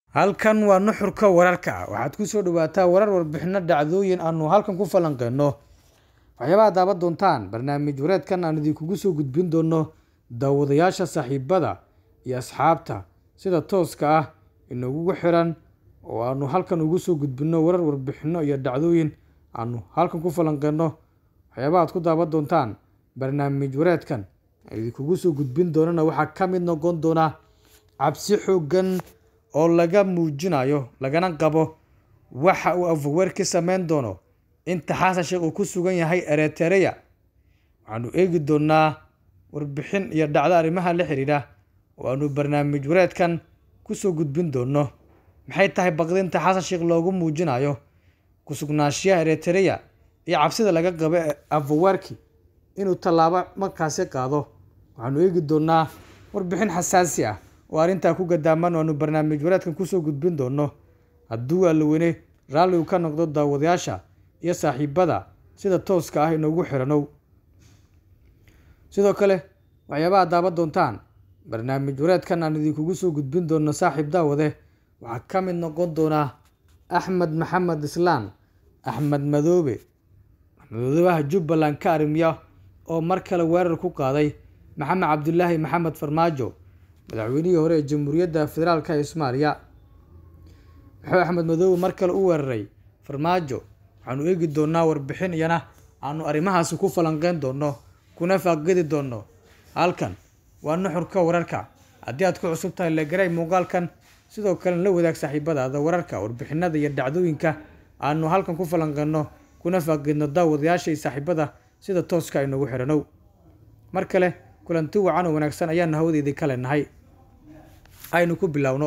halkan waa nuxurka wararka waxaad ku soo dhawaataa warar warbixino dhacdooyin aanu halkan ku falanqeyno waxyaabaha daaban doontaan barnaamij wareedkan aan idinkugu soo gudbin doono daawadayaasha saaxiibada iyo asxaabta sida tooska ah inagugu xiran oo aanu halkan ugu soo gudbino warar warbixino iyo dhacdooyin aanu halkan ku falanqeyno waxyaabaha aad ku daaban doontaan barnaamij wareedkan aan idinkugu soo gudbin doonana waxaa ka mid noqon doona cabsi xoogan oo laga muujinayo lagana qabo waxa uu afaweer ka sameyn doono inta xasan sheekh uu ku sugan yahay eretereya waxaanu eegi doonaa warbixin iyo dhacdo arrimaha la xiriira oo aanu barnaamij wareedkan kusoo gudbin doono maxay tahay baqdinta xasan sheekh loogu muujinayo kusugnaanshiyaha eretereya iyo cabsida laga qabo afaweerki inuu tallaabo markaasi qaado waxaanu eegi doonaa warbixin xasaasi ah oo arrintaa ku gadaaman aanu barnaamij wareedkan kusoo gudbin doono hadduu allaweyne raalli uu ka noqdo daawadayaasha iyo saaxiibada sida tooska ah inoogu xiranow sidoo kale waxyaabaha daaban doontaan barnaamij wareedkan aan idinkugu soo gudbin doono saaxiib daawade waxaa ka mid noqon doonaa axmed maxamed islaan axmed madoobe madoobaha jubbaland ka arrimiya oo mar kale weerar ku qaaday maxamed cabdulaahi maxamed farmaajo madaxweynihii hore ee jamhuuriyadda federaalka ee soomaaliya wuxuu axmed madoobe mar kale u weeraray farmaajo waxaanu eegi doonaa warbixin iyana aanu arrimahaasi ku falanqeyn doono kuna faaqidi doono halkan waa nuxurka wararka haddii aad ku cusub tahay legaray muuqaalkan sidoo kalena la wadaag saaxiibadaada wararka warbixinada iyo dhacdooyinka aanu halkan ku falanqeyno kuna faaqidno daawadayaasha iyo saaxiibada sida tooska aynogu xiranow mar kale kulanti wacan oo wanaagsan ayaanu hawadeedii ka leenahay aynu ku bilowno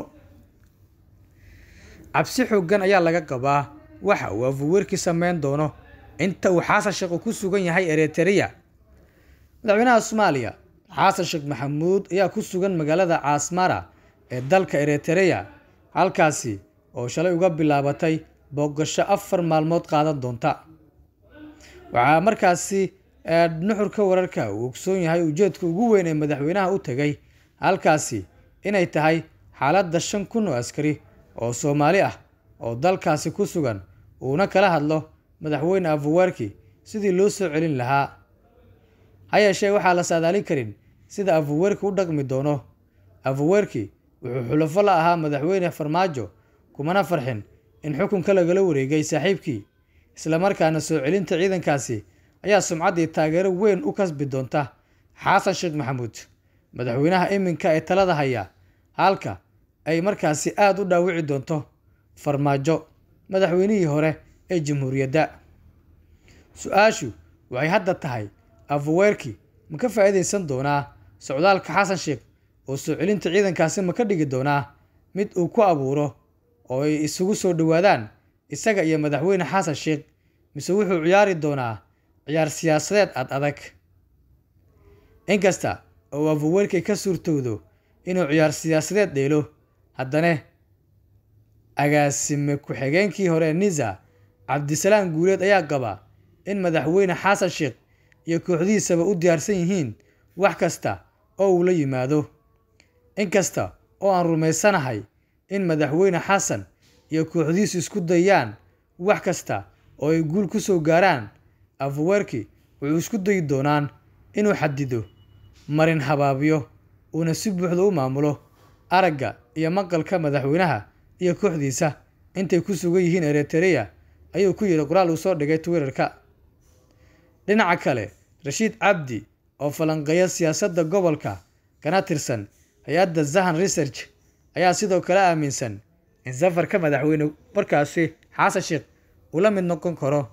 cabsi xoogan ayaa laga qabaa waxa uu afaweerki sameyn doono inta uu xasan sheekh ku sugan yahay eretereya madaxweynaha soomaaliya xasan sheekh maxamuud ayaa ku sugan magaalada caasmara ee dalka eretereya halkaasi oo shalay uga bilaabatay boogasho afar maalmood qaadan doonta waxaa markaasi nuxurka wararka uu ogsoon yahay ujeedka ugu weyn ee madaxweynaha u tegay halkaasi inay tahay xaaladda shan kun oo askari oo soomaali ah oo dalkaasi ku sugan uuna kala hadlo madaxweyne afaweerki sidii loo soo celin lahaa ha yeeshee waxaa la saadaalin karin sida afaweerki u dhaqmi doono afaweerki wuxuu xulafo la ahaa madaxweyne farmaajo kumana farxin in xukunka lagala wareegay saaxiibkii islamarkaana soo celinta ciidankaasi ayaa sumcaddii taageero weyn u kasbi doonta xasan sheekh maxamuud madaxweynaha iminka ee talada haya halka ay markaasi aada u dhaawici doonto farmaajo madaxweynihii hore ee jamhuuriyadda su-aashu waxay hadda tahay afaweerki ma ka faa'iidaysan doonaa socdaalka xasan sheekh oo soo celinta ciidankaasi ma ka dhigi doonaa mid uu ku abuuro oo ay isugu soo dhowaadaan isaga iyo madaxweyne xasan sheekh mise wuxuu ciyaari doonaa ciyaar siyaasadeed ad adag inkasta oo afaweerkay ka suurtowdo inuu ciyaar siyaasadeed dheelo haddana agaasime ku-xigeenkii hore nisa cabdisalaam guuleed ayaa qaba in madaxweyne xasan sheekh iyo kooxdihiisaba u diyaarsan yihiin wax kasta oo uu la yimaado inkasta oo aan rumaysanahay in madaxweyne xasan iyo kooxdihiisu isku dayaan wax kasta oo ay guul ku soo gaaraan afaweerki wuxuu isku dayi doonaan inuu xadido marin habaabiyo uuna si buuxda u maamulo aragga iyo maqalka madaxweynaha iyo kooxdiisa intay ku sugan yihiin eretereya ayuu ku yidhi qoraal uu soo dhigay twitterka dhinaca kale rashiid cabdi oo falanqeeya siyaasadda gobolka kana tirsan hay-adda zahan research ayaa sidoo kale aaminsan in safarka madaxweyne markaasi xasan sheekh uu la mid noqon karo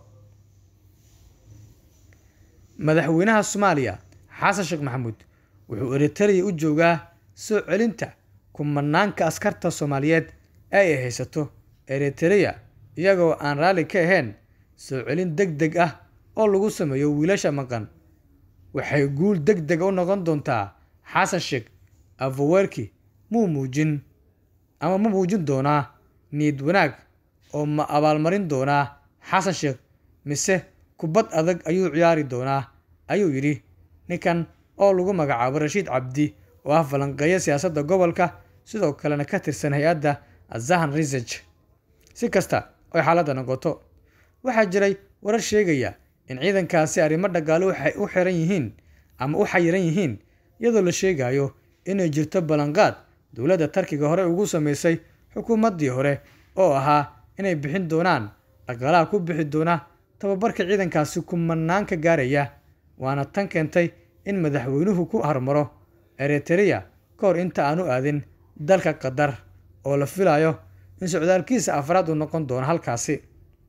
madaxweynaha soomaaliya xasan sheekh maxamuud wuxuu eretereya u joogaa soo celinta kumanaanka askarta soomaaliyeed ee ay haysato eretereya iyagoo aan raalli ka ahayn soo celin deg deg ah oo lagu sameeyo wiilasha maqan waxay guul deg dega u noqon doontaa xasan sheekh afaweerki muu muujin ama ma muujin doonaa niid wanaag oo ma abaalmarin doonaa xasan sheekh mise kubad adag ayuu ciyaari doonaa ayuu yidhi ninkan oo lagu magacaabo rashiid cabdi oo ah falanqeeya siyaasadda gobolka sidoo kalena ka tirsan hay-adda azahan research si kasta oy xaaladda noqoto waxaa jiray warar sheegaya in ciidankaasi arrimo dhaqaale waxay u xiran yihiin ama u xayiran yihiin iyadoo la sheegayo inay jirto ballanqaad dowladda tarkiga hore ugu sameysay xukuumaddii hore oo ahaa inay bixin doonaan dhaqaalaha ku bixi doona tababarka ciidankaasi kumanaanka gaaraya waana tan keentay in madaxweynuhu ku hormaro eritrea ka hor inta aanu aadin dalka qatar oo la filayo in socdaalkiisa afraad uu noqon doono halkaasi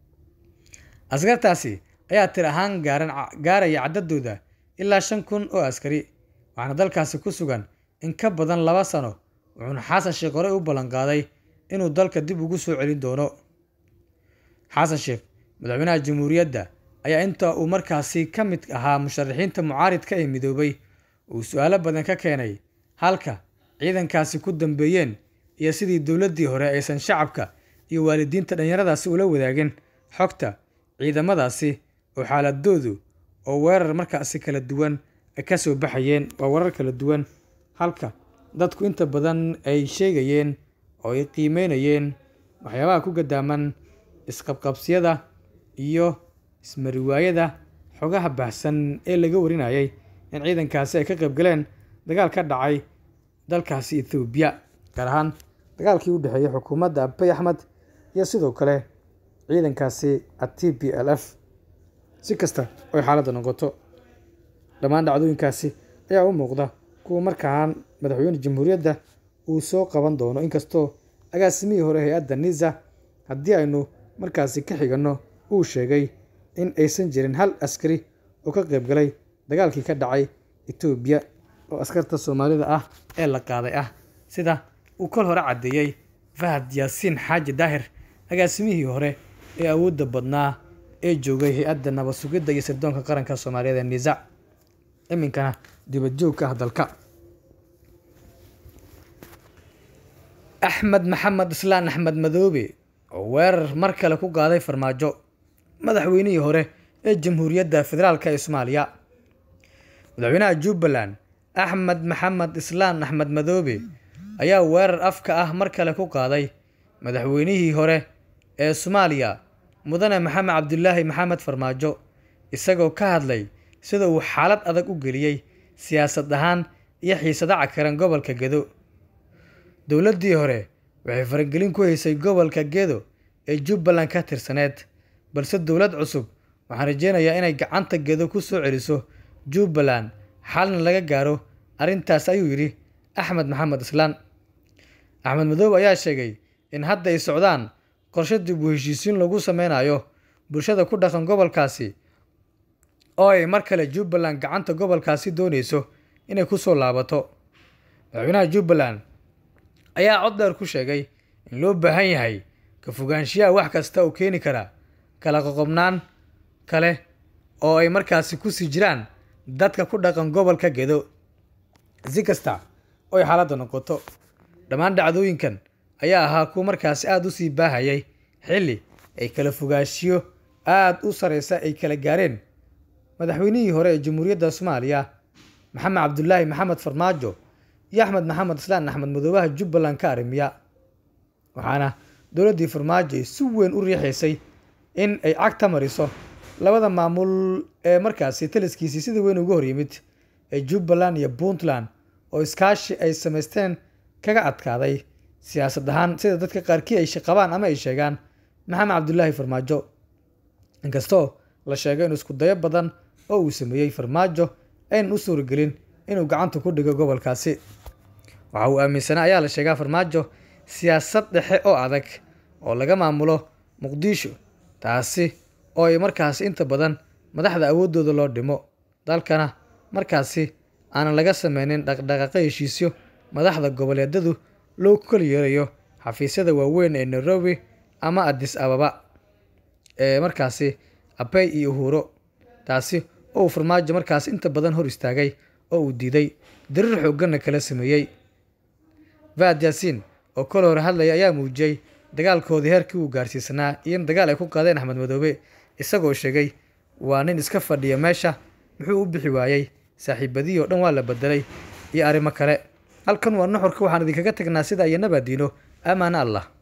askartaasi ayaa tir ahaan gaaran gaaraya caddadooda ilaa shan kun oo askari waxaana dalkaasi ku sugan in ka badan laba sano wuxuuna xasan sheekh horey u ballanqaaday inuu dalka dib ugu soo celin doono xasan sheekh madaxweynaha jamhuuriyadda ayaa inta uu markaasi ka mid ahaa musharaxiinta mucaaridka ee midoobay uu su-aalo badan ka keenay halka ciidankaasi ku dambeeyeen iyo sidii dowladdii hore aysan shacabka iyo waalidiinta dhallinyaradaasi ula wadaagin xogta ciidamadaasi oo xaaladoodu oo weerar markaasi kala duwan ay ka soo baxayeen waa warar kala duwan halka dadku inta badan ay sheegayeen oo ay qiimeynayeen waxyaabaha ku gadaaman isqabqabsiyada iyo ismariwaayada xogaha baxsan ee laga warinayay in ciidankaasi ay ka qayb galeen dagaal ka dhacay dalkaasi ethoobiya gaar ahaan dagaalkii u dhexeeyey xukuumadda abey axmed iyo sidoo kale ciidankaasi a t p l f si kasta oy xaaladda noqoto dhammaan dhacdooyinkaasi ayaa u muuqda kuwa markaan madaxweyne jamhuuriyadda uu soo qaban doono inkastoo agaasimihii hore hay-adda nisa haddii aynu markaasi ka xiganno uu sheegay in aysan jirin hal askari oo ka qayb galay dagaalkii ka dhacay etoobiya oo askarta soomaalida ah ee la qaaday ah sida uu kol hore caddeeyey fahad yaasiin xaaji daahir agaasimihii hore ee awoodda badnaa ee joogay hay-adda nabad sugidda iyo sirdoonka qaranka soomaaliyeed ee nisa iminkana dibadjoogka ah dalka axmed maxamed islaan axmed madoobe oo weerar mar kale ku qaaday farmaajo madaxweynihii hore ee jamhuuriyadda federaalk ee soomaaliya madaxweynaha jubbaland axmed maxamed islaan axmed madoobe ayaa weerar afka ah mar kale ku qaaday madaxweynihii hore ee soomaaliya mudane maxamed cabdulaahi maxamed farmaajo isagoo ka hadlay sida uu xaalad adag u geliyey siyaasad ahaan iyo xiisado cakaran gobolka gedo dowladdii hore waxay faragelin ku haysay gobolka gedo ee jubbaland ka tirsaneed balse dowlad cusub waxaan rajeynayaa inay gacanta gedo ku soo celiso jubbaland xalna laga gaaro arrintaas ayuu yidhi axmed maxamed islaan axmed madoobe ayaa sheegay in hadda ay socdaan qorshe dib u heshiisiin lagu sameynayo bulshada ku dhaqan gobolkaasi oo ay mar kale jubbaland gacanta gobolkaasi doonayso inay ku soo laabato madaxweynaha jubbaland ayaa cod dheer ku sheegay in loo baahan yahay ka fogaanshiyaha wax kasta oo keeni kara kala qoqobnaan kale oo ay markaasi kusii jiraan dadka ku dhaqan gobolka gedo si kasta oo ay xaaladda noqoto dhammaan dhacdooyinkan ayaa ahaa kuwa markaasi aada u sii baahayay xilli ay kala fogaanshiyo aada u sareysa ay kala gaareen madaxweynihii hore ee jamhuuriyadda soomaaliya maxamed cabdulaahi maxamed farmaajo iyo axmed maxamed islaan axmed madoobaha jubbaland ka arrimiya waxaana dowladdii farmaajo ay si weyn u riixaysay in ay cagta mariso labada maamul ee markaasi taliskiisii sida weyn uga hor yimid ee jubbaland iyo puntland oo iskaashi ay samaysteen kaga adkaaday siyaasad ahaan sida dadka qaarkii ay qabaan ama ay sheegaan maxamed cabdulaahi farmaajo inkastoo la sheegay in isku dayo badan oo uu sameeyey farmaajo aynan u suuragelin inuu gacanta ku dhigo gobolkaasi waxa uu aaminsanaa ayaa la sheegaa farmaajo siyaasad dhexe oo adag oo laga maamulo muqdisho taasi oo ay markaasi inta badan madaxda awooddooda loo dhimo dalkana markaasi aanan laga sameynin dhaqdhaqaaqo heshiisyo madaxda goboleedyadu loo kala yeerayo xafiisyada waaweyn ee nairobi ama adis ababa ee markaasi abey iyo uhuro taasi oo uu farmaajo markaasi inta badan hor istaagay oo uu diiday dariir xoogganna kala sameeyey vaad yaasiin oo kol hore hadlaya ayaa muujiyey dagaalkoodii heerkii uu gaarsiisanaa iyo in dagaal ay ku qaadeen axmed madoobe isagoo sheegay waa nin iska fadhiya meesha muxuu u bixi waayey saaxiibadihii oo dhan waa la bedelay iyo arrimo kale halkan waa nuxurka waxaan idinkaga tagnaa sida iyo nabaadiino amaana allah